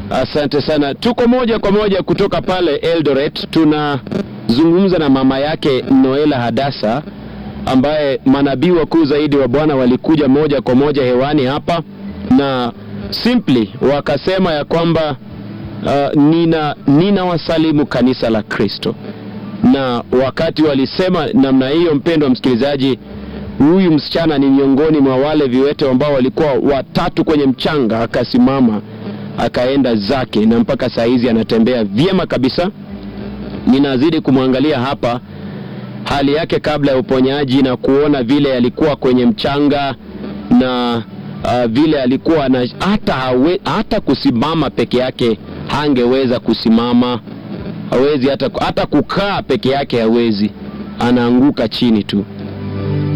Asante sana. Tuko moja kwa moja kutoka pale Eldoret, tunazungumza na mama yake Noela Hadasa, ambaye manabii wakuu zaidi wa Bwana walikuja moja kwa moja hewani hapa na simply wakasema ya kwamba uh, nina nina wasalimu kanisa la Kristo, na wakati walisema namna hiyo, mpendwa msikilizaji, huyu msichana ni miongoni mwa wale viwete ambao walikuwa watatu kwenye mchanga, akasimama akaenda zake na mpaka saa hizi anatembea vyema kabisa. Ninazidi kumwangalia hapa hali yake kabla ya uponyaji na kuona vile alikuwa kwenye mchanga na uh, vile alikuwa na hata, hawe, hata kusimama peke yake hangeweza kusimama, hawezi hata, hata kukaa peke yake hawezi, anaanguka chini tu